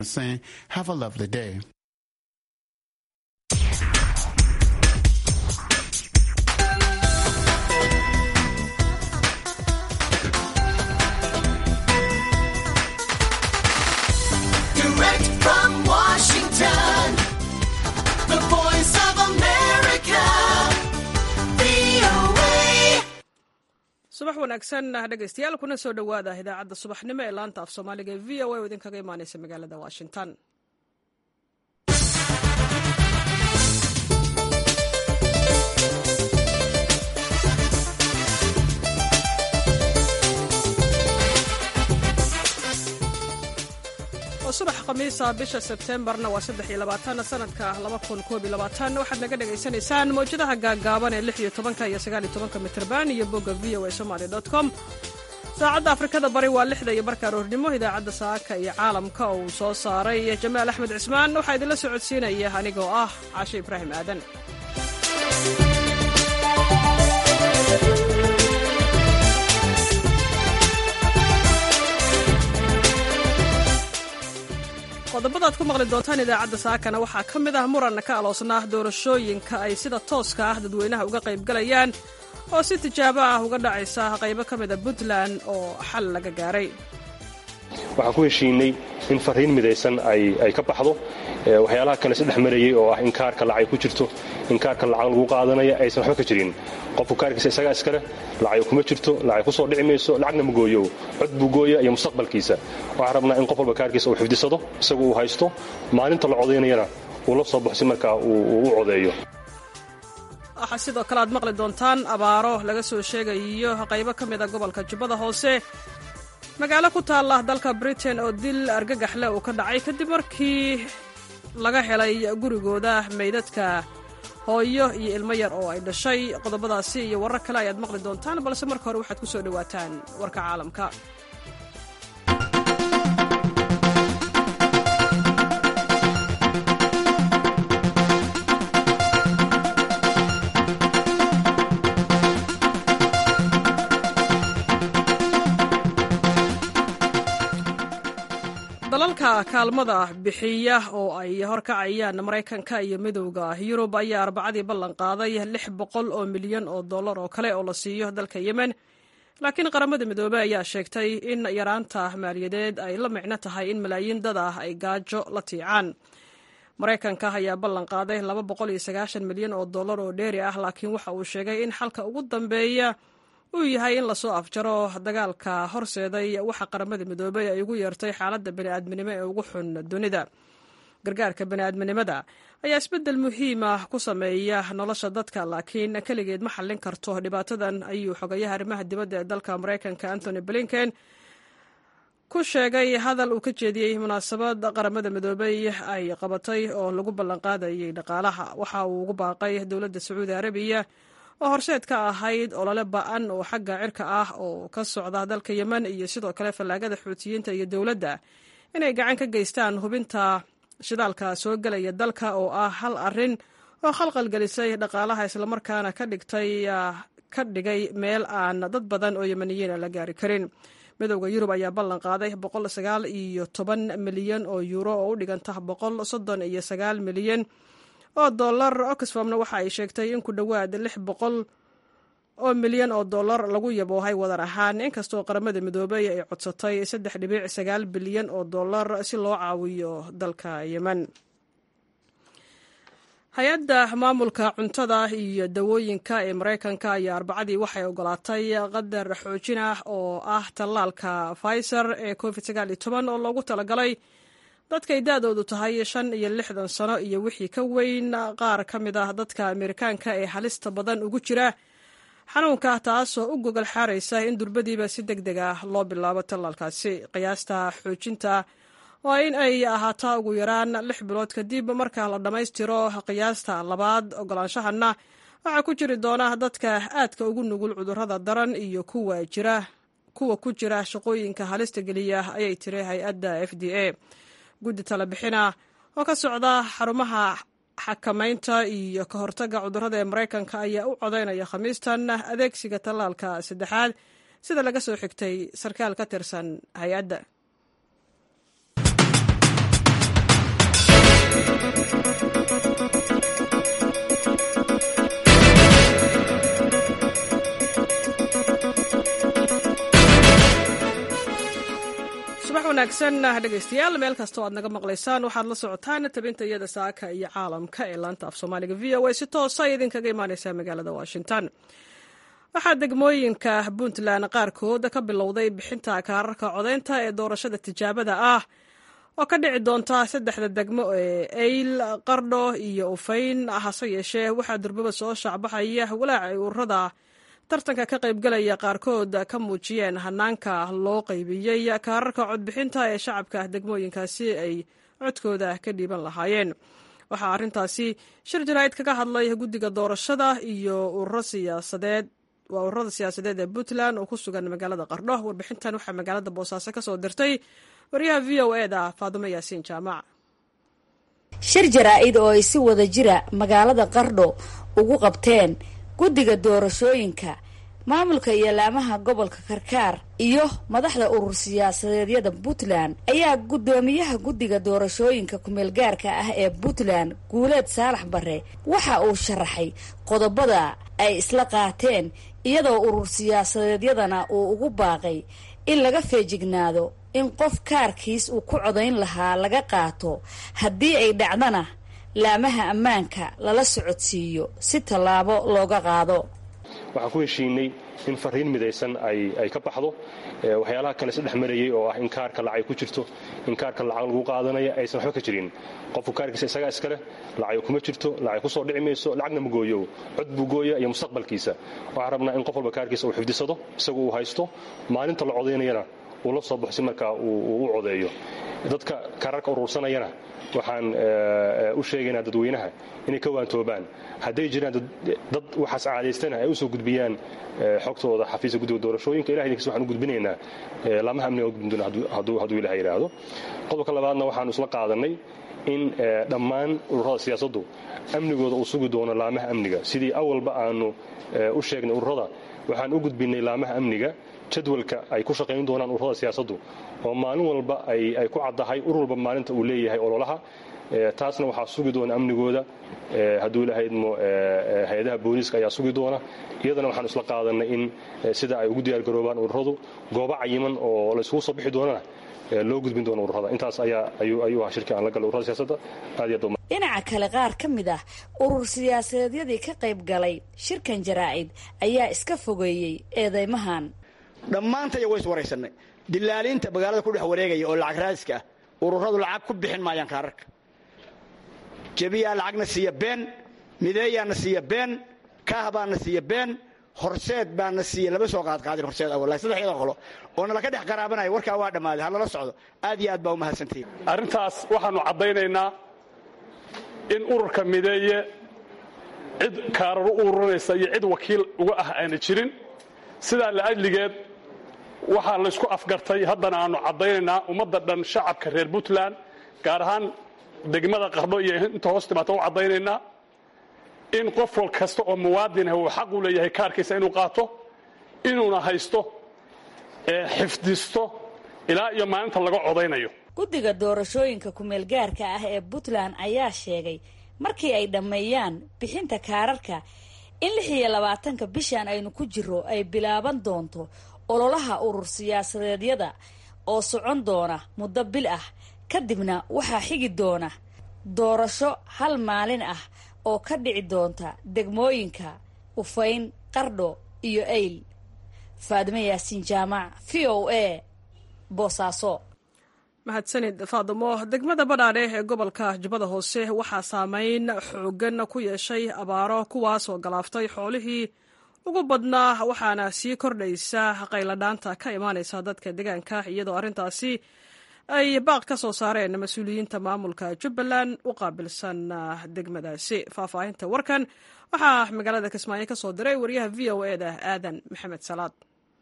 saying, have a lovely day. Direct from Washington, the voice of America, VOA. subax wanaagsan dhegaystayaal kuna soo dhowaada idaacadda subaxnimo ee laanta af soomaaliga ee v o a oo idinkaga imaaneysa magaalada washington oo subax khamiisa bisha sebteembarna waa saddex iyo labaatan sanadka laba kun koob iyo labaatan waxaad naga dhagaysanaysaan mawjadaha gaaggaaban ee lix iyo tobanka iyo sagaal iyo tobanka mitrban iyo bogga v o a somaly dot com saacadda afrikada bari waa lixda iyo barka aroornimo idaacadda saaka iyo caalamka oo uu soo saaray jamaal axmed cismaan waxaa idinla socodsiinaya anigoo ah caashe ibraahim aadan qodobada ad ku maqli doontaan idaacadda saakana waxaa ka mid ah muranna ka aloosnaa doorashooyinka ay sida tooska ah dadweynaha uga qaybgalayaan oo si tijaabo ah uga dhacaysa qaybo ka mida puntland oo xal laga gaaray waxaan ku heshiinay in fariin midaysan ay ka baxdo waxyaalaha kale isdhex marayay oo ah in kaarka lacag ku jirto in kaarka lacag lagu qaadanaya aysan waxba ka jirin qofku kaarkiisa isagaa iskale lacag kuma jirto lacag ku soo dhici mayso lacagna ma gooyo cod buu gooya iyo mustaqbalkiisa waxaan rabnaa in qof walba kaarkiisa uu xifdisado isagu uu haysto maalinta la codaynayana uu la soo baxo si markaa uu u codeeyo waxaa sidoo kale aad maqli doontaan abaaro laga soo sheegayo qaybo ka mida gobolka jubbada hoose magaalo ku taalla dalka britain oo dil argagax leh uu ka dhacay kadib markii laga helay gurigooda meydadka hooyo iyo ilmo yar oo ay dhashay qodobadaasi iyo warar kale ayaad maqli doontaan balse marka hore waxaad ku soo dhowaataan warka caalamka dalalka kaalmada bixiya oo ay horkacayaan maraykanka iyo midowda yurub ayaa arbacadii ballan qaaday lix boqol oo milyan oo dollar oo kale oo la siiyo dalka yemen laakiin qaramada midoobey ayaa sheegtay in yaraanta maaliyadeed ay la micno tahay in malaayiin dad ah ay gaajo la tiicaan maraykanka ayaa ballan qaaday laba boqol iyo sagaashan milyan oo dollar oo dheeri ah laakiin waxa uu sheegay in xalka ugu dambeeya uu yahay in lasoo afjaro dagaalka horseeday waxa qaramada midoobey ay ugu yeertay xaaladda bani'aadminimo ee ugu xun dunida gargaarka bani'aadminimada ayaa isbeddel muhiima ku sameeya nolosha dadka laakiin keligeed ma xallin karto dhibaatadan ayuu xogayaha arrimaha dibadda ee dalka maraykanka antony blinken ku sheegay hadal uu ka jeediyey munaasabad qaramada midoobey ay qabatay oo lagu ballanqaadayay dhaqaalaha waxa uu ugu baaqay dowladda sacuudi arabiya oo horseed ka ahayd olole ba'an oo xagga cirka ah oo ka socda dalka yemen iyo sidoo kale fallaagada xuutiyiinta iyo dowladda inay gacan ka geystaan hubinta shidaalka soo gelaya dalka oo ah hal arrin oo khalqal gelisay dhaqaalaha islamarkaana ka dhigtay ka dhigay meel aan dad badan oo yemeniyiina la gaari karin midowda yurub ayaa ballan qaaday boqol sagaal iyo toban milyan oo yuuro oo u dhiganta boqol soddon iyo sagaal milyan oo dollar oxfamna waxa ay sheegtay in ku dhowaad lix boqol oo milyan oo dollar lagu yaboohay wadar ahaan inkastoo qaramada midoobey ay codsatay saddex dhibic sagaal bilyan oo dollar si loo caawiyo dalka yemen hay-adda maamulka cuntada iyo dawooyinka ee maraykanka ayaa arbacadii waxay ogolaatay qadar xoojin ah oo ah tallaalka pfizer ee covid sagaal iyo toban oo loogu talagalay dadkay da-doodu tahay shan iyo lixdan sano iyo wixii ka weyn qaar ka mid ah dadka amerikaanka ee halista badan ugu jira xanuunka taasoo u gogol xaaraysa in durbadiiba si deg deg ah loo bilaabo tallaalkaasi qiyaasta xoojinta waa in ay ahaataa ugu yaraan lix bilood kadib marka la dhammaystiro qiyaasta labaad ogolaanshahanna waxaa ku jiri doona dadka aadka ugu nugul cudurrada daran iyo kuwa jira kuwa ku jira shaqooyinka halista geliya ayay tiri hay-adda f d a guddi talebixina oo ka socda xarumaha xakamaynta iyo ka hortagga cudurrada ee maraykanka ayaa u codaynaya khamiistan adeegsiga tallaalka saddexaad sida laga soo xigtay sarkaal ka tirsan hay-adda wanaagsan dhegaystayaal meel kastoo aad naga maqlaysaan waxaad la socotaan tabinta iyada saaka iyo caalamka ee laanta af soomaaliga v o a si toosa idinkaga imaaneysaa magaalada washington waxaa degmooyinka puntland qaarkood ka bilowday bixinta kaararka codeynta ee doorashada tijaabada ah oo ka dhici doonta saddexda degmo ee eyl qardho iyo ufayn hase yeeshee waxaa durbaba soo shaacbaxaya walaac ay ururada tartanka ka qaybgalaya qaarkood ka muujiyeen hanaanka loo qaybiyey kaararka codbixinta ee shacabka degmooyinkaasi ay codkooda ka dhiiban lahaayeen waxaa arrintaasi shir jaraa'id kaga hadlay guddiga doorashada iyo ururo siyaasadeed waa ururada siyaasadeed ee puntland oo ku sugan magaalada qardho warbixintan waxaa magaalada boosaaso ka soo dirtay waryaha v o e da faadumo yaasiin jaamac shir jaraa-id oo ay si wada jira magaalada qardho ugu qabteen guddiga doorashooyinka maamulka iyo laamaha gobolka karkaar iyo madaxda urur siyaasadeedyada puntland ayaa guddoomiyaha guddiga doorashooyinka kumeelgaarka ah ee puntland guuleed saalax bare waxa uu sharaxay qodobada ay isla qaateen iyadoo urur siyaasadeedyadana uu ugu baaqay in laga feejignaado in qof kaarkiis uu ku codayn lahaa laga qaato haddii ay dhacdana laamaha ammaanka lala socodsiiyo si tallaabo looga qaado waxaan ku heshiinay in fariin midaysan ay ka baxdo waxyaalaha kale isdhex marayay oo ah in kaarka lacay ku jirto in kaarka lacag lagu qaadanaya aysan waxba ka jirin qofku kaarkiisa isagaa iskaleh lacag kuma jirto lacag kusoo dhici mayso lacagna ma gooyo cod buu gooya iyo mustaqbalkiisa waxaan rabnaa in qof walba kaarkiisa uu xifdisado isagu uu haysto maalinta la codaynayana uu la soo baxo si markaa uu u codeeyo dadka kaararka urursanayana waxaan u sheegaynaa dadweynaha inay ka waantoobaan hadday jiraan dad waxaas caadaystana ay usoo gudbiyaan xogtooda xafiiska guddiga doorashooyinka ilaha idinkiis waxaan u gudbinaynaa laamaha amniga u gudbin doona hadduu ilaha yidhaahdo qodobka labaadna waxaanu isla qaadanay in dhammaan ururada siyaasaddu amnigooda uu sugi doono laamaha amniga sidii awalba aanu u sheegnay ururada waxaan u gudbinay laamaha amniga jadwalka ay ku shaqayn doonaan ururada siyaasaddu oo maalin walba ay ku caddahay urur walba maalinta uu leeyahay ololaha taasna waxaa sugi doona amnigooda hadduu ilaha idmo hay-adaha booliiska ayaa sugi doona iyadana waxaan isla qaadanay in sida ay ugu diyaargaroobaan ururadu goobo cayiman oo la isugu soo bixi doonana loo gudbin doono ururada intaas ayaa ayuu ahaa shirkii aan la galay ururada siyaasadda aad iyo aad dhinaca kale qaar ka mid ah urur siyaasadeedyadii ka qayb galay shirkan jaraa-id ayaa iska fogeeyey eedeymahan dhammaantaya way is waraysanay dilaaliinta magaalada ku dhex wareegaya oo lacag raadiska ah ururadu lacag ku bixin maayaan kaararka jebiyaa lacagna siiya been mideeyaana siiya been kaah baana siiya been horseed baana siiya lama soo qaadqaadin horseed awal saddexyada qolo oo nalaka dhex qaraabanaya warkaa waa dhammaaday ha lala socdo aad iyo aad baa umahadsantihiin arrintaas waxaannu caddaynaynaa in ururka mideeye cid kaarar u ururinaysa iyo cid wakiil uga ah aana jirin sidaa la'adligeed waxaa laysku afgartay haddana aannu caddaynaynaa ummadda dhan shacabka reer puntland gaar ahaan degmada qardho iyo inta hoos timaata u caddaynaynaa in qof wal kasta oo muwaadinah uu xaq u leeyahay kaarkiisa inuu qaato inuuna haysto xifdisto ilaa iyo maalinta laga codaynayo guddiga doorashooyinka kumeelgaarka ah ee puntland ayaa sheegay markii ay dhammeeyaan bixinta kaararka in lix iyo labaatanka bishan aynu ku jiro ay bilaaban doonto ololaha urur siyaasadeedyada oo socon doona muddo bil ah kadibna waxaa xigi doona doorasho hal maalin ah oo ka dhici doonta degmooyinka ufayn qardho iyo eyl faadimo yaasiin jaamac v o a boosaaso mahadsanid faadimo degmada badhaadhe ee gobolka jubbada hoose waxaa saameyn xoogan ku yeeshay abaaro kuwaasoo galaaftay xoolihii ugu badnaa waxaana sii kordhaysa qayladhaanta ka imaanaysa dadka deegaanka iyadoo arrintaasi ay baaq ka soo saareen mas-uuliyiinta maamulka jubbaland u qaabilsan degmadaasi faahfaahinta warkan waxaa magaalada kismaayo ka soo diray wariyaha v o e da aadan maxamed salaad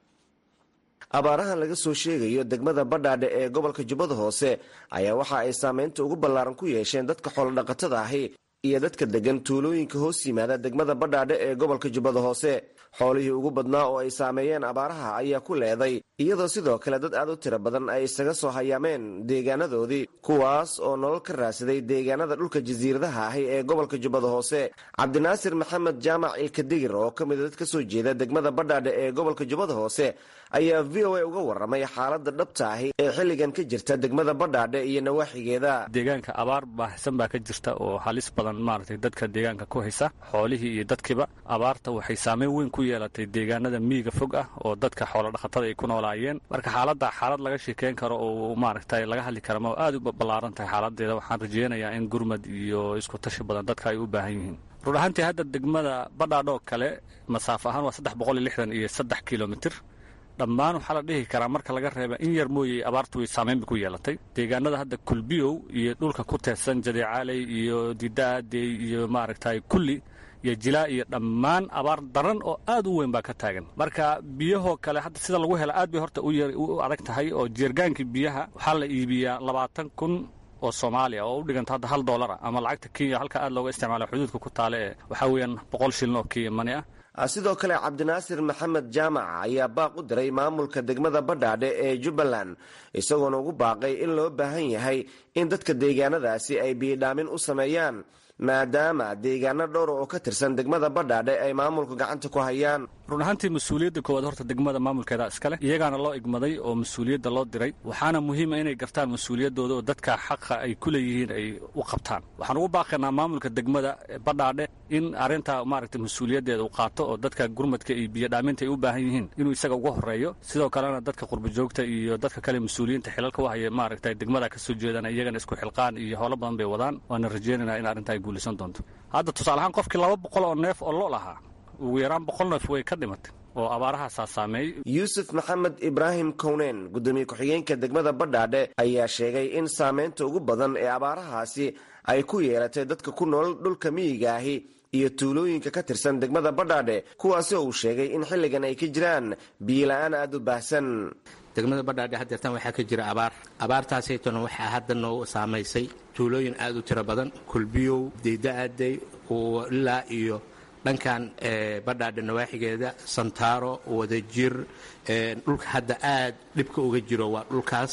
abaaraha laga soo sheegayo degmada badhaadhe ee gobolka jubbada hoose ayaa waxa ay saameynta ugu ballaaran ku yeesheen dadka xoolodhaqatada ahi iyo dadka degan tuulooyinka hoos yimaada degmada badhaadhe ee gobolka jubbada hoose xoolihii ugu badnaa oo ay saameeyeen abaaraha ayaa ku leeday iyadoo sidoo kale dad aad u tiro badan ay isaga soo hayaameen deegaanadoodii kuwaas oo nolol ka raadsaday deegaanada dhulka jasiiradaha ahi ee gobolka jubbada hoose cabdinaasir maxamed jaamac ilkadigir oo ka mida dad ka soo jeeda degmada badhaadhe ee gobolka jubbada hoose ayaa v o a uga waramay xaalada dhabta ahi ee xilligan ka jirta degmada badhaadhe iyo nawaaxigeeda deegaanka abaar baahsan baa ka jirta oo halis badan maaragtay dadka deegaanka ku haysa xoolihii iyo dadkiiba abaarta waxay saameyn weyn ku yeelatay deegaanada miyiga fog ah oo dadka xoolodhaqatada ay ku noolaayeen marka xaaladda xaalad laga sheekeyn karo oo maaragtay laga hadli kara ma aad u ballaaran tahay xaaladeeda waxaan rajeynayaa in gurmad iyo isku tashi badan dadka ay u baahan yihiin run ahaantii hadda degmada badhaadhoo kale masaafo ahaan waa saddex boqol iyo lixdan iyo saddex kilomitir dhammaan waxaa la dhihi karaa marka laga reeba in yar mooyey abaartu way saameyn bay ku yeelatay deegaanada hadda kulbiyow iyo dhulka ku teedsan jadeecaaley iyo didaadey iyo maaragtay kulli iyo jilaa iyo dhammaan abaar daran oo aad u weyn baa ka taagan marka biyahoo kale hadda sida lagu hela aad bay horta u adag tahay oo jeergaankii biyaha waxaa la iibiyaa labaatan kun oo soomaaliya oo u dhiganta hadda hal doolara ama lacagta kenya halka aad looga isticmaala xuduudka ku taale ee waxaa weeyaan boqol shilin oo kenya mani ah sidoo kale cabdinaasir maxamed jaamac ayaa baaq u diray maamulka degmada badhaadhe ee jubbaland isagoona ugu baaqay in loo baahan yahay in dadka deegaanadaasi ay biyidhaamin u sameeyaan maadaama deegaano dhowr oo ka tirsan degmada badhaadhe ay maamulka gacanta ku hayaan run ahaantii mas-uuliyadda koowaad horta degmada maamulkeeda iskale iyagaana loo igmaday oo mas-uuliyadda loo diray waxaana muhiima inay gartaan mas-uuliyaddooda oo dadka xaqa ay ku leeyihiin ay u qabtaan waxaan ugu baaqaynaa maamulka degmada badhaadhe in arrinta maaragtay mas-uuliyaddeeda uu qaato oo dadka gurmadka iyo biyodhaaminta ay u baahan yihiin inuu isaga uga horeeyo sidoo kalena dadka qurbajoogta iyo dadka kale mas-uuliyiinta xilalka u haya maaragtay degmada ka soo jeedana iyagana isku xilqaan iyo howlo badan bay wadaan waana rajeynaynaa in arrinta ay guulaysan doonto hadda tusaale ahaan qofkii laba boqol oo neef oo lo lahaa ugu yaraan boqol neef way ka dhimatay oo abaarahaasaa saameeyey yuusuf maxamed ibraahim kowneen gudoomiye ku-xigeenka degmada badhaadhe ayaa sheegay in saameynta ugu badan ee abaarahaasi ay ku yeelatay dadka ku nool dhulka miyiga ahi iyo tuulooyinka ka tirsan degmada badhaadhe kuwaasi oo uu sheegay in xilligan ay ka jiraan biyola-aan aada u baahsan degmada badhaadhe haddeertan waxaa ka jira abaar abaartaasaytona waxaa hadda noo saamaysay tuulooyin aad u tiro badan kulbiyow deyda'aday ilaa iyo dhankan badhaadhe nawaaxigeeda santaaro wadajir dhulka hadda aad dhibka uga jiro waa dhulkaas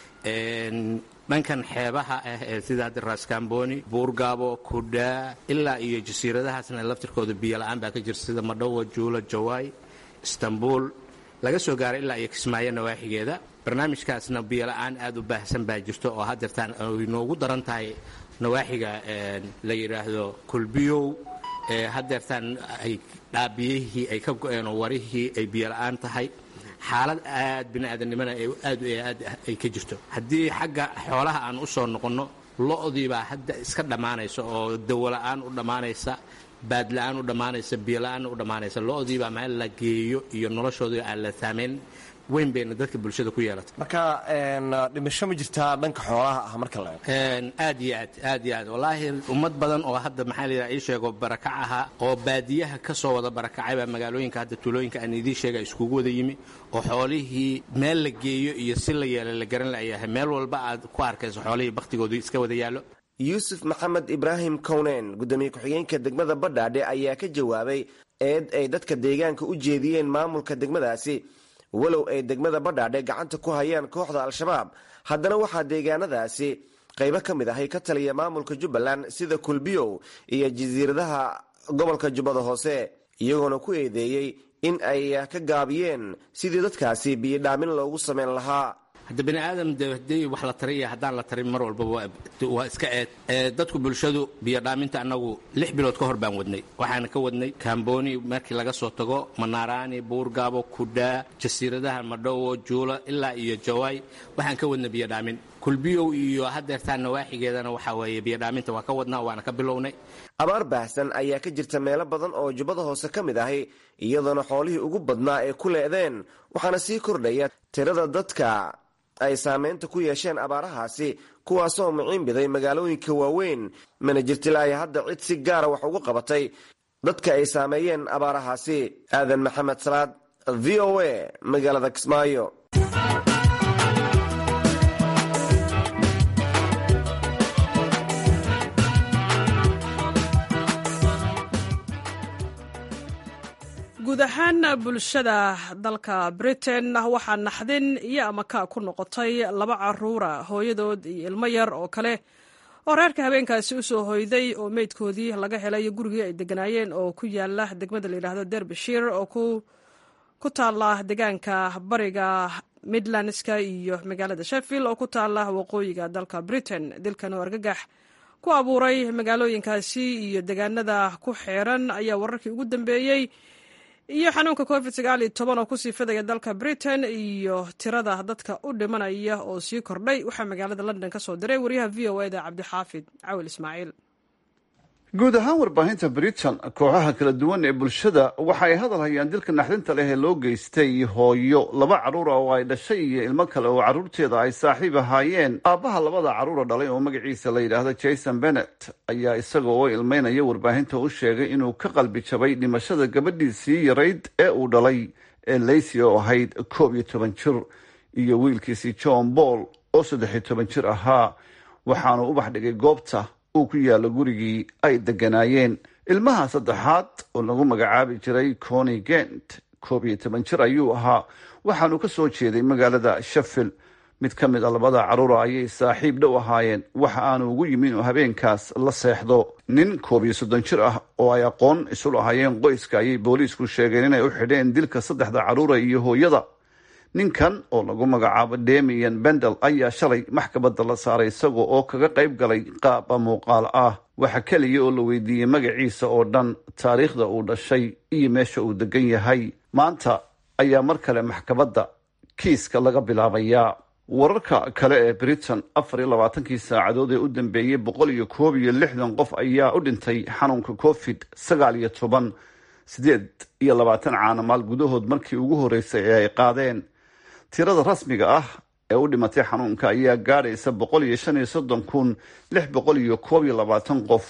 dhankan xeebaha ah ee sida hadda raaskamboni buurgaabo kudhaa ilaa iyo jasiiradahaasna laftirkooda biyola-aan baa ka jirta sida madhowa juula jawaay istanbul laga soo gaaray ilaa iyo kismaayo nawaaxigeeda barnaamijkaasna biyola-aan aad u baahsan baa jirto oo haddeertaan ay noogu daran tahay nawaaxiga la yidhaahdo kulbiyow haddeertaan ay dhaabiyihii ay ka go-een oo warihii ay biyola-aan tahay xaalad aad biniaadanimana aad aad ay ka jirto haddii xagga xoolaha aan u soo noqonno lo-dii baa hadda iska dhammaanaysa oo dawola-aan u dhammaanaysa baadla-aan u dhammaanaysa biyola-aan u dhammaanaysa lo-dii baa meel la geeyo iyo noloshoodii aan la saamayn weyn bayna dadka bulshada ku yeelatay marka dhimasho ma jirtaa dhanka xoolaha ah marka la aad iyo aad aad iyo aad wallaahi ummad badan oo hadda maxaa la yidhaha ii sheego barakac ahaa oo baadiyaha ka soo wada barakacay baa magaalooyinka hadda tuulooyinka aan idiin sheega iskugu wada yimi oo xoolihii meel la geeyo iyo si la yeela la garan layahay meel walba aad ku arkayso xoolihii bakhtigoodu iska wada yaallo yuusuf maxamed ibraahim kowneen gudoomiye ku-xigeenka degmada badhaadhe ayaa ka jawaabay eed ay dadka deegaanka u jeediyeen maamulka degmadaasi walow ay degmada badhaadhe gacanta ku hayaan kooxda al-shabaab haddana waxaa deegaanadaasi qaybo ka mid ahay ka taliya maamulka jubbaland sida kulbiyow iyo jasiiradaha gobolka jubbada hoose iyagoona ku eedeeyey in ay ka gaabiyeen sidii dadkaasi biyodhaamin loogu samayn lahaa hadda bani aadam de haddii wax la tariya haddaan la tarin mar walba waa iska eed dadku bulshadu biyodhaaminta annagu lix bilood ka hor baan wadnay waxaana ka wadnay kamboni markii laga soo tago manaaraani buurgaabo kudhaa jasiiradaha madhowo juula ilaa iyo jawaay waxaan ka wadnay biyodhaamin kulbiyow iyo haddeertaan nawaaxigeedana waxaa weeye biyodhaaminta waa ka wadnaa waana ka bilownay abaar baahsan ayaa ka jirta meelo badan oo jubbada hoose ka mid ahi iyadoona xoolihii ugu badnaa ay ku leedeen waxaana sii kordhaya tirada dadka ay saameynta ku yeesheen abaarahaasi kuwaasoo miciinbiday magaalooyinka waaweyn mana jirtilaahi hadda cid si gaara wax ugu qabatay dadka ay saameeyeen abaarahaasi aadan maxamed salaad v o a magaalada kismaayo guud guud ahaan bulshada dalka britain waxaa naxdin iyo amaka ku noqotay laba caruura hooyadood iyo ilmo yar oo kale oo reerka habeenkaasi u soo hoyday oo meydkoodii laga helay gurigii ay deganaayeen oo ku yaala degmada layidhaahdo derbishir oo ku taala deegaanka bariga midlandska iyo magaalada sheffield oo ku taala waqooyiga dalka britain dilkan oo argagax ku abuuray magaalooyinkaasi iyo deegaanada ku xeeran ayaa wararkii ugu dambeeyey iyo xanuunka covid sagaal iyo toban oo kusii fidaya dalka britain iyo tirada dadka u dhimanaya oo sii kordhay waxaa magaalada london ka soo diray wariyaha v o eda cabdixaafid cawil ismaaciil guud ahaan warbaahinta britain kooxaha kala duwan ee bulshada waxa ay hadal hayaan dilka naxdinta leh ee loo geystay hooyo laba carruura oo ay dhashay iyo ilmo kale oo carruurteeda ay saaxiib ahaayeen aabbaha labada carruura dhalay oo magaciisa la yidhaahdo jason bennet ayaa isaga oo ilmeynaya warbaahinta u sheegay inuu ka qalbi jabay dhimashada gabadhiisii yarayd ee uu dhalay ee leysi oo ahayd koob iyo toban jir iyo wiilkiisii john paul oo saddex iyo toban jir ahaa waxaanu ubax dhigay goobta uu ku yaalo gurigii ay deganaayeen ilmaha saddexaad oo lagu magacaabi jiray coni gent koob iyo toban jir ayuu ahaa waxaanu ka soo jeeday magaalada sheffield mid ka mid a labada carruura ayay saaxiib dhow ahaayeen waxa aanu ugu yimi inuu habeenkaas la seexdo nin koob iyo soddon jir ah oo ay aqoon isu lahaayeen qoyska ayay booliisku sheegeen inay u xidheen dilka saddexda carruura iyo hooyada ninkan oo lagu magacaabo demian bendel ayaa shalay maxkamadda la saaray isaga oo kaga qayb galay qaaba muuqaal ah waxa keliya oo la weydiiyey magaciisa oo dhan taariikhda uu dhashay iyo meesha uu degan yahay maanta ayaa mar kale maxkamadda kiiska laga bilaabayaa wararka kale ee britain afar iyo labaatankii saacadood ee u dambeeyey boqol iyo koob iyo lixdan qof ayaa u dhintay xanuunka covid sagaal iyo toban sideed iyo labaatan caanamaal gudahood markii ugu horreysay ee ay qaadeen tirada rasmiga ah ee u dhimatay xanuunka ayaa gaadhaysa boqol iyo shan iyo soddon kun lix boqol iyo koob iyo labaatan qof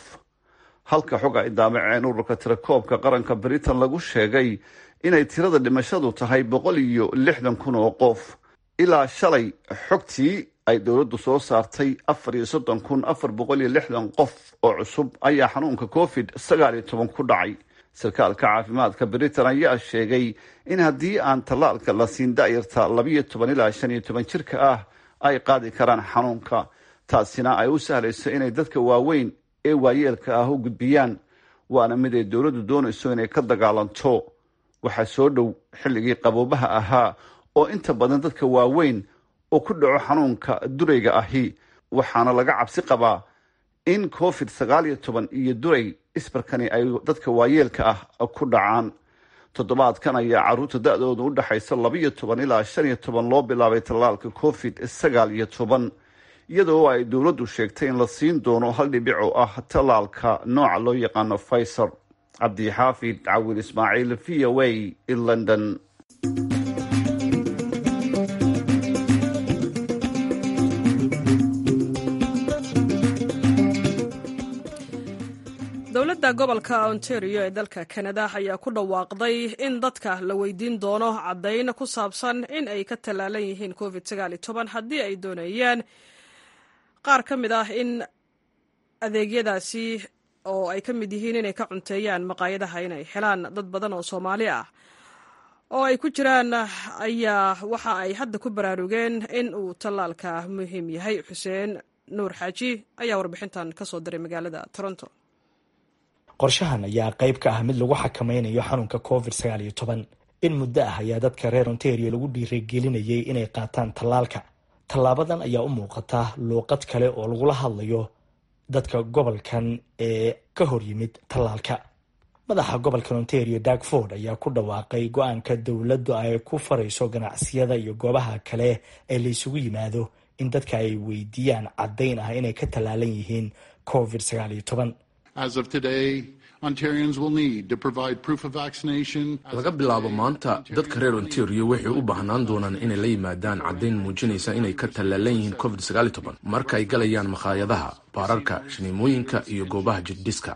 halka xog ay daamaceen ururka tirakoobka qaranka britain lagu sheegay inay tirada dhimashadu tahay boqol iyo lixdan kun oo qof ilaa shalay xogtii ay dowladdu soo saartay afar iyo soddon kun afar boqol iyo lixdan qof oo cusub ayaa xanuunka covid sagaal iyo toban ku dhacay sarkaalka caafimaadka britain ayaa sheegay in haddii aan tallaalka la siin da'yarta labiyo toban ilaa shan iyo toban jirka ah ay qaadi karaan xanuunka taasina ay u sahlayso inay dadka waaweyn ee waayeelka ah u gudbiyaan waana mid ay dowladdu doonayso inay ka dagaalanto waxaa soo dhow xilligii qaboobaha ahaa oo inta badan dadka waaweyn oo ku dhaco xanuunka durayga ahi waxaana laga cabsi qabaa in covid sagaal iyo toban iyo duray isbarkani ay dadka waayeelka ah ku dhacaan toddobaadkan ayaa carruurta da-dooda u dhexaysa labiyo toban ilaa shan iyo toban loo bilaabay tallaalka covid sagaal iyo toban iyadoo ay dowladdu sheegtay in la siin doono hal dhibic oo ah tallaalka nooca loo yaqaano pfizer cabdixaafid cawil ismaaciil v o a in london dowladda gobolka ontario ee dalka kanada ayaa ku dhawaaqday in dadka la weydiin doono caddayn ku saabsan in ay ka tallaalan yihiin covid haddii ay doonayaan qaar ka mid ah in adeegyadaasi oo ay ka mid yihiin inay ka cunteeyaan maqaayadaha inay helaan dad badan oo soomaali ah oo ay ku jiraan ayaa waxa ay hadda ku baraarugeen in uu tallaalka muhiim yahay xuseen nuur xaaji ayaa warbixintan ka soo diray magaalada toronto qorshahan ayaa qayb ka ah mid lagu xakameynayo xanuunka covid sagaal iyo toban in muddo ah ayaa dadka reer ontario lagu dhiirigelinayay inay qaataan tallaalka tallaabadan ayaa u muuqata luuqad kale oo lagula hadlayo dadka gobolkan ee ka hor yimid tallaalka madaxa gobolkan ontario darkford ayaa ku dhawaaqay go-aanka dowladdu ay ku farayso ganacsiyada iyo goobaha kale ee laysugu yimaado in dadka ay weydiiyaan caddayn ah inay ka tallaalan yihiin covid sagaal iyo toban laga bilaabo maanta dadka reer ontario waxay u baahnaan doonaan inay la yimaadaan caddayn muujinaysa inay ka tallaalan yihiin covid marka ay galayaan makhaayadaha baararka shaniimooyinka iyo goobaha jirdhiska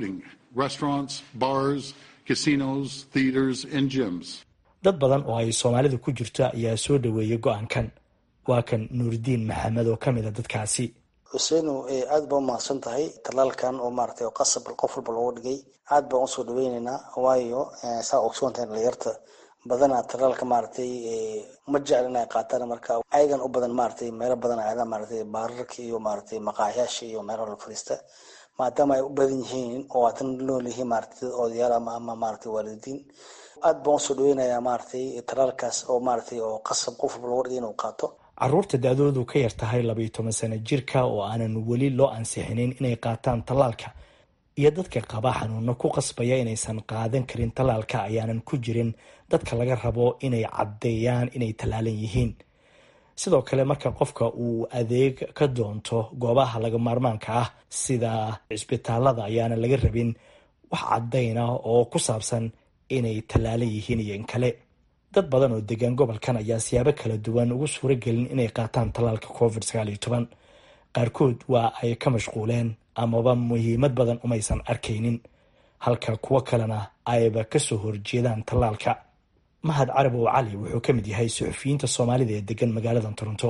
dad badan oo ay soomaalidu ku jirto ayaa soo dhoweeyay go-aankan waa kan nuuridiin maxamed oo ka mid a dadkaasi xuseenu aad baa umahadsan tahay talaalkan oo maaragtay oo qasab qof walba looga dhigay aad baan usoo dhaweyneynaa waayo saa ogsoon tahay dhalinyarta badanaa talaalka maaragtay ma jecel inay qaataan marka ayagan u badan maaragtay meelo badan aadaan maaragtay baararka iyo maaragtay maqaaxyaasha iyo meelo la fadhiista maadaama ay u badan yihiin oo waatan nool yihiin maaragtay dad odayaal ama ama maaragtay waalidiin aad baan usoo dhaweynayaa maaragtay talaalkaas oo maaragtay oo qasab qof walba looga dhigay inuu qaato caruurta da-doodu ka yar tahay labaiyo toban sano jirka oo aanan weli loo ansixinin inay qaataan tallaalka iyo dadka qaba xanuuno ku qasbaya inaysan qaadan karin tallaalka ayaanan ku jirin dadka laga rabo inay caddeeyaan inay tallaalan yihiin sidoo kale marka qofka uu adeeg ka doonto goobaha laga maarmaanka ah sida cisbitaalada ayaana laga rabin wax caddayna oo ku saabsan inay tallaalan yihiin iyo in kale dad badan oo degan gobolkan ayaa siyaabo kala duwan ugu suuro gelin inay qaataan tallaalka covid sagaal iyo toban qaarkood waa ay ka mashquuleen amaba muhiimad badan umaysan arkaynin halka kuwo kalena ayba kasoo horjeedaan tallaalka mahad carab oo cali wuxuu ka mid yahay suxufiyiinta soomaalida ee degan magaalada toronto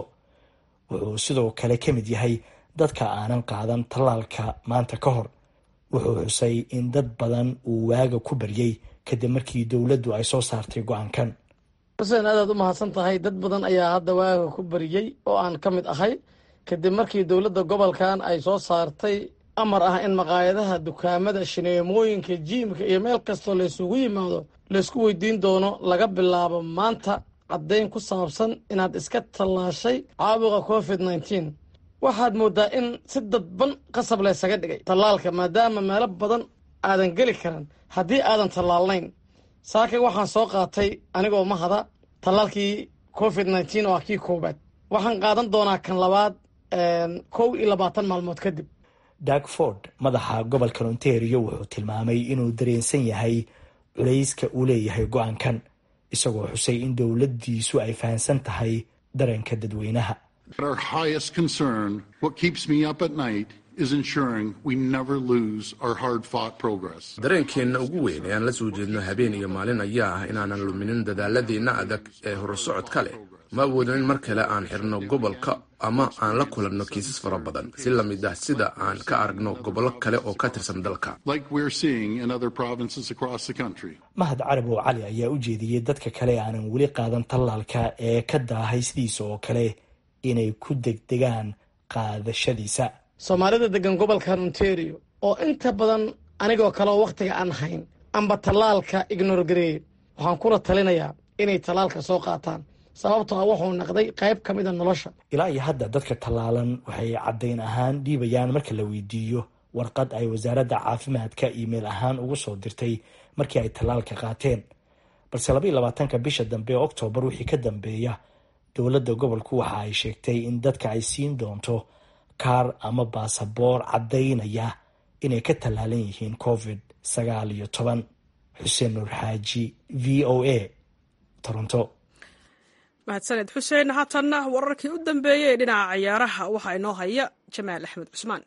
wuxuu sidoo kale ka mid yahay dadka aanan qaadan tallaalka maanta ka hor wuxuu xusay in dad badan uu waaga ku baryey kadib markii dowladdu ay soo saartay go-aankan xuseen aadaad u mahadsan tahay dad badan ayaa hadda waaga ku bariyey oo aan ka mid ahay kadib markii dowladda gobolkan ay soo saartay amar ah in maqaayadaha dukaamada shineemooyinka jiimka iyo meel kastoo laysugu yimaado laysku weydiin doono laga bilaabo maanta caddayn ku saabsan inaad iska tallaashay caabuqa covid nneteen waxaad mooddaa in si dadban qasab laysaga dhigay tallaalka maadaama meelo badan aadan geli karan haddii aadan tallaalnayn saakay waxaan soo qaatay anigoo mahada tallaalkii covid nneteen oo ah kii koowaad waxaan qaadan doonaa kan labaad kow iyo labaatan maalmood kadib dagford madaxa gobolka ontario wuxuu tilmaamay inuu dareensan yahay culayska uu leeyahay go-aankan isagoo xusay in dowladdiisu ay fahamsan tahay dareenka dadweynaha Our highest concern, what keeps me up at night, is ensuring we never lose our hard fought progress. dareenkeenna ugu weyn ee aan la soo jeedno habeen iyo maalin ayaa ah inaanan luminin dadaaladeenna adag ee horusocodka leh ma awoodin in mar kale aan xirno gobolka ama aan la kulanno kiisas fara badan si la mid ah sida aan ka aragno gobollo kale oo ka tirsan dalka Like we're seeing in other provinces across the country. mahad carab oo cali ayaa u jeediyey dadka kale aanan weli qaadan tallaalka ee ka daahay sidiisa oo kale inay ku degdegaan qaadashadiisa soomaalida degan gobolkan ontario oo inta badan anigoo kale oo wakhtiga aan hayn amba tallaalka ignor gareeye waxaan kula talinayaa inay tallaalka soo qaataan sababtoo ah wuxuu naqday qayb ka mid a nolosha ilaa iyo hadda dadka tallaalan waxay caddayn ahaan dhiibayaan marka la weydiiyo warqad ay wasaaradda caafimaadka iimayl ahaan ugu soo dirtay markii ay tallaalka qaateen balse labaiyo labaatanka bisha dambe ee oktoobar wixii ka dambeeya dowladda gobolku waxa ay sheegtay in dadka ay siin doonto kaar ama baasaboor caddaynaya inay ka tallaalan yihiin covid sagaal iyo toban xuseen nuur xaaji v o a toronto mahadsaned xuseen haatanna wararkii u dambeeyey ee dhinaca ciyaaraha waxaa inoo haya jamaal axmed cusmaan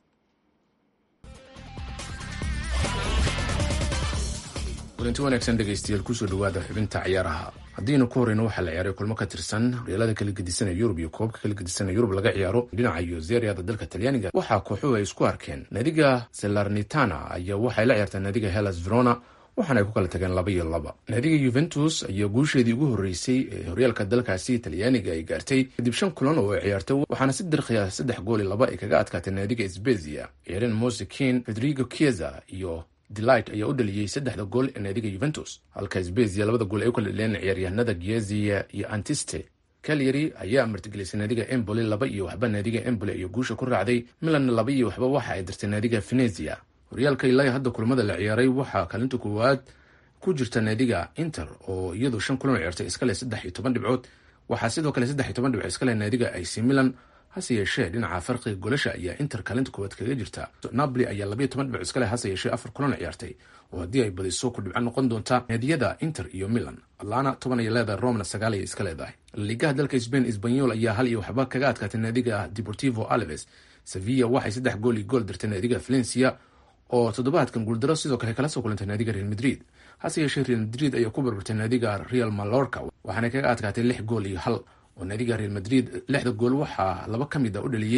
kulanti wanaagsan dhegaystayaal kusoo dhawaada xubinta ciyaaraha haddiinu ku horeyno waxaa la ciyaaray kulmo ka tirsan horyaalada kala gedisanaya yurub iyo koobka kala gedisanaya yurub laga ciyaaro dhinaca yozeriada dalka talyaaniga waxaa kooxuhu ay isku arkeen naadiga selarnitana ayaa waxay la ciyaartaa naadiga hellas verona waxaana ay ku kala tageen laba iyo laba naadiga yuventus ayaa guusheedii ugu horreysay ee horyaalka dalkaasi talyaaniga ay gaartay kadib shan kulan oo ay ciyaartay waxaana si dirqiya saddex gool iyo laba ay kaga adkaatay naadiga sbezia ciyaareen mosekin federigo chiesa iyo delight ayaa u dhaliyey saddexda gool ee naadiga yuventus halka sbezia labada gool ay u kala dhaleen ciyaaryahanada giezia iyo antiste calyary ayaa martigelisay naadiga emboli laba iyo waxba naadiga emboli iyo guusha ku raacday milanna laba iyo waxba waxa ay dirtay naadiga venezia horyaalka ilaa hadda kulamada la ciyaaray waxaa kaalinta koowaad ku jirta naadiga inter oo iyadu shan kulan ciyaartay iskale saddex iyo toban dhibcood waxaa sidoo kale saddex iyo toban dhibcood iskale naadiga ac milan hase yeeshee dhinaca farqiga golasha ayaa inter kaalinta koowaad kaga jirta napoli ayaa labaiyo toban dhibcood iskale hase yeeshee afar kulan ciyaartay oo haddii ay badiso ku dhibco noqon doonta naadiyada inter iyo milan atlana toban ay leedahay romna sagaal ay iska leedahay ligaha dalka spain sbanyol ayaa hal iyo waxba kaga adkaatay naadiga deportivo alves sevilla waxay saddex gool iyo gool dirtay naadiga valencia oo toddobaadkan guuldaro sidoo kale kala soo kulantay naadiga real madrid hase yeeshee real madrid ayaa ku barbartay naadiga real malorca waxaana kaga adkaatay lix gool iyo hal oo naadiga real madrid lixda gool waxaa laba ka mid a u dhaliyey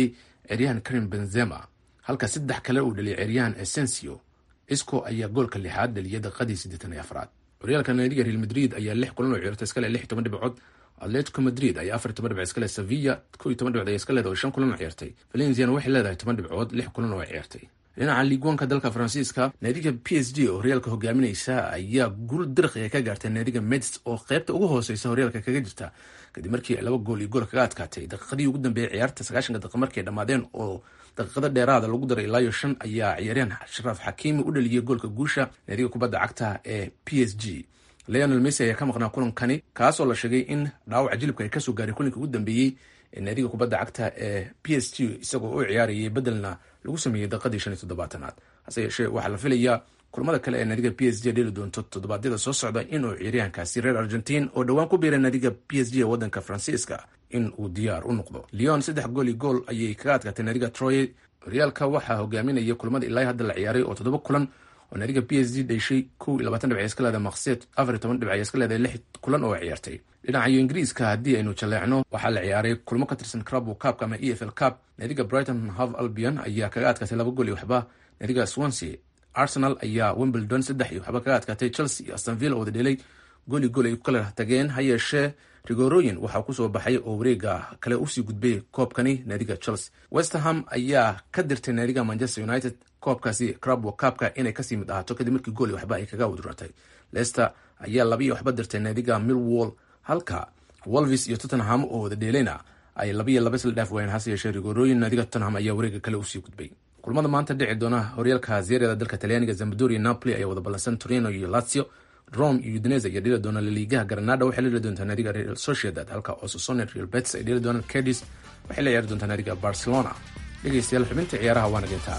ciyaaryahan karim benzema halka saddex kale uu dhaliyay ciyaaryahan essensio isco ayaa goolka lixaad dhaliyay daqiiqadii siddeetan iyo afraad horyaalka naadiga real madrid ayaa lix kulan oo ciyaartay iskale lix toban dhibcood atletico madrid ayaa afar toban dhibcood iskale sevilla kow iyo toban dhibcood ayaa iska leedahay oo shan kulan oo ciyaartay valenciana waxay leedahay toban dhibcood lix kulan oo ciyaartay dhinaca liigwanka dalka faransiiska naadiga p s g oo horyaalka hogaaminaysa ayaa guul dirqiga ka gaartay naadiga meds oo qeybta ugu hooseysa horyaalka kaga jirta kadib markii laba gool iyo gool kaga adkaatay daqiiqadii ugu dambeeyay ciyaarta sagaashanka daqiiq markay dhammaadeen oo daqiiqada dheeraada lagu daray ilaayo shan ayaa ciyaaryahan sharaaf xakiimi u dhaliyay goolka guusha naadiga kubadda cagta ee p s g leonel messi ayaa ka maqnaa kulankani kaasoo la sheegay in dhaawaca jilibka ay kasoo gaaray kulanka ugu dambeeyey ee naadiga kubadda cagta ee p s g isagoo u ciyaarayay bedelna lagu sameeyey daqiiqadii shan iyo toddobaatanaad hase yeeshee waxaa la filayaa kulamada kale ee naadiga p s g dheli doonto toddobaadyada soo socda inuu ciyaaryahankaasi reer argentiin oo dhowaan ku biiray naadiga p s g ee wadanka faransiiska in uu diyaar u noqdo leon saddex gool iyo gool ayay kaga adkaatay naadiga troye horyaalka waxaa hogaaminaya kulamada ilaa hadda la ciyaaray oo toddoba kulan oo naadiga p s g dheshay kow iyo labaatan dhibc iska leedahay maqseed afar iyo toban dhibc iska leedahay lix kulan oo ciyaartay dhinacayo ingiriiska haddii aynu jaleecno waxaa la ciyaaray kulmo ka tirsan crabo cupka ama e f l cup naadiga brighton hove albion ayaa kaga adkaatay laba gool iyo waxba naadiga swansea arsenal ayaa wimbledon saddex iyo waxba kaga adkaatay chelsea iyo astonville oo wada dhelay gool iyo gool ay ku kala tageen ha yeeshee rigorooyin waxaa kusoo baxay oo wareega kale usii gudbay koobkani naadiga chelsea westerham ayaa ka dirtay naadiga manchester united koobkaasi crabo cupka inay kasii mid ahaato kadib markii gool iyo waxba ay kaga wadratay leicester ayaa laba iyo waxba dirtay naadiga millwall halka wolvis iyo tottenham oo wada dheelayna ay laba iyo laba isla dhaaf waayeen hase yeeshee rigorooyin naadiga tottenham ayaa wareega kale usii gudbay kulamada maanta dhici doona horyaalka zeeriyada dalka talyaaniga zambadoria napoli ayaa wada ballansan torino iyo lazio rome iyo udinese ayaa dheli doona laliigaha granada waxay la dheli doontaa naadiga real sociedad halka osasone real betis ay dheli doonaan cadis waxay la ciyaari doontaa naadiga barcelona dhegeystayaal xubinta ciyaaraha waana gintaa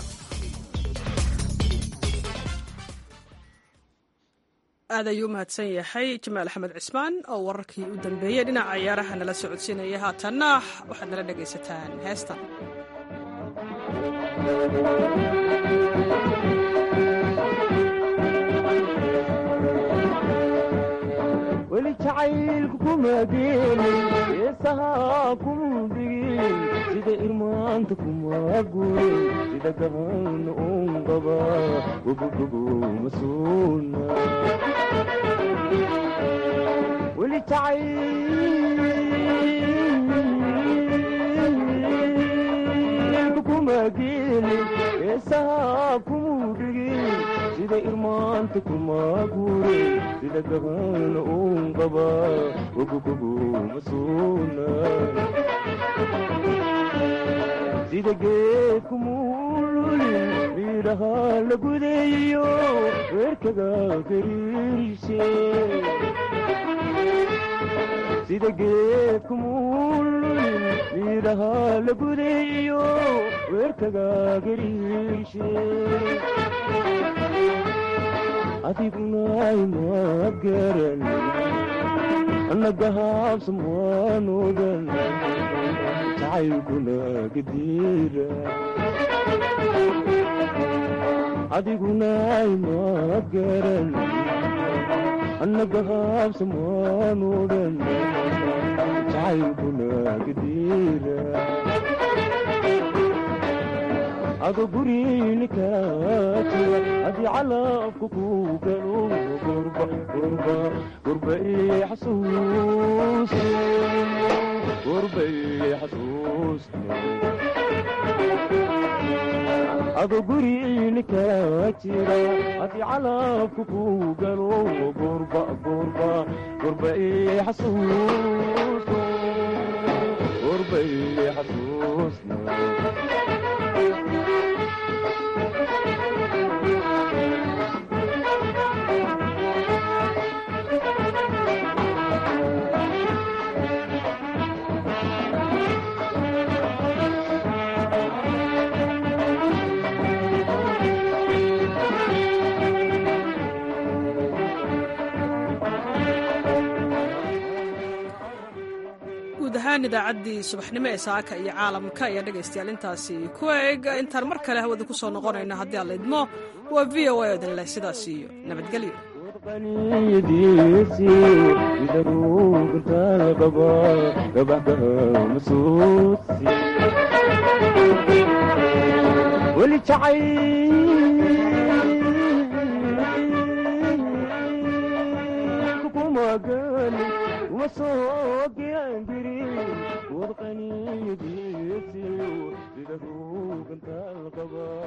aad ayuu u mahadsan yahay jamaal axmed cismaan oo wararkii u dambeeyey dhinaca ciyaaraha nala socodsiinaya haatanna waxaad nala dhegaysataan heestan weli jacaylku kuma geelin heesahaa kuma digin sida irmaanta kuma gurin sida gaban un qaba gobogobo masuuna weli jacaylku kuma geelin heesahaa kuma digin sida irmaanta kuma gurin sida gaban un qaba gogogobo masuuna sida geedku muululin miidhaha la gudeeyo weerkaga gariirise sida geedku muululin miidhaha la gudeeyo weerkaga gariirise adiguna ma garan annaga haabsamwaanogan jacaylkuna gadiira adiguna ma garan annaga haabsamwaanogan jacaylkuna gadiira ado gurinika jira haddii calabka ku galo gurba gurba gurba ii xasuus gurba ii xasuus ado gurinika jira haddii calabka ku galo gurba gurba gurba ii xasuus gurba ii xasuus guud ahaan idaacaddii subaxnimo ee saaka iyo caalamka ayaa dhegaystayaal intaasi ku eg intaan mar kale hawada ku soo noqonayno haddii aan la idmo waa v o a odin leh sidaas iyo nabadgelyo qaniyadiisi idaruugantaal qaba gabaxka masuusi weli jacay kumagani uma soo giangirin wad qaniyadiisi idaruugantaal qaba